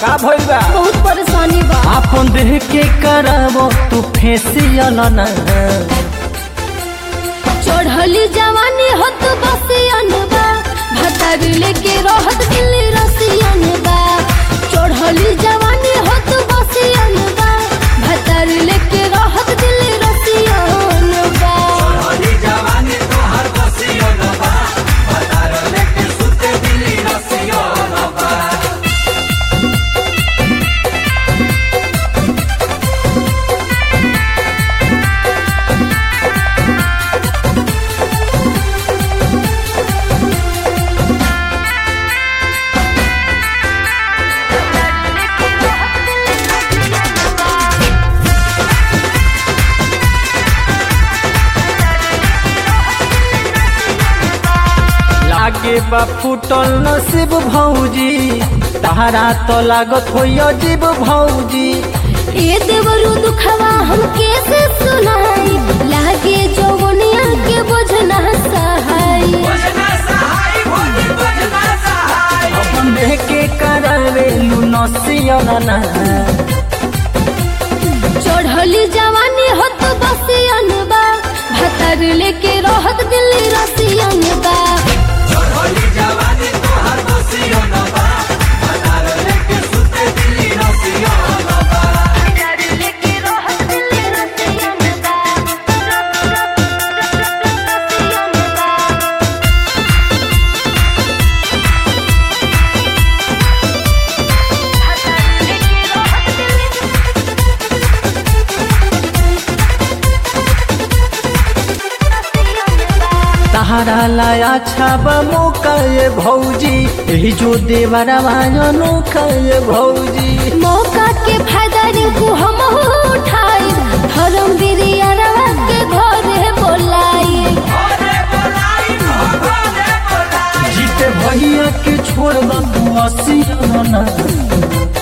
का भइल बा बहुत परेशानी बा आपन देह के करावो तू फेसियल ना चढ़ली जवानी होत बसियन बा भतार लेके रहत दिल्ली रसियन बा चढ़ली जवानी होत बसियन बा भतार लेके रहत दिल्ली रसियन बा लागे बा फूटल नसीब भौजी तारा तो लागत होइयो जीव भौजी ए देवरु दुखवा हम कैसे सुनाई लागे जौवनिया के बोझना सहाई अपन देह के करावे लू नसियल ना चढ़ली जवानी होत बसियन बा भतर लेके रहत दिल्ली रसियन बा तारा लाया छाब मौका ये भौजी यही जो देवरा वाजनो ये भौजी मौका के फायदा रिंकू हम उठाई धर्म बिरिया के घरे बोलाई जीते भैया के छोड़ दू असी ना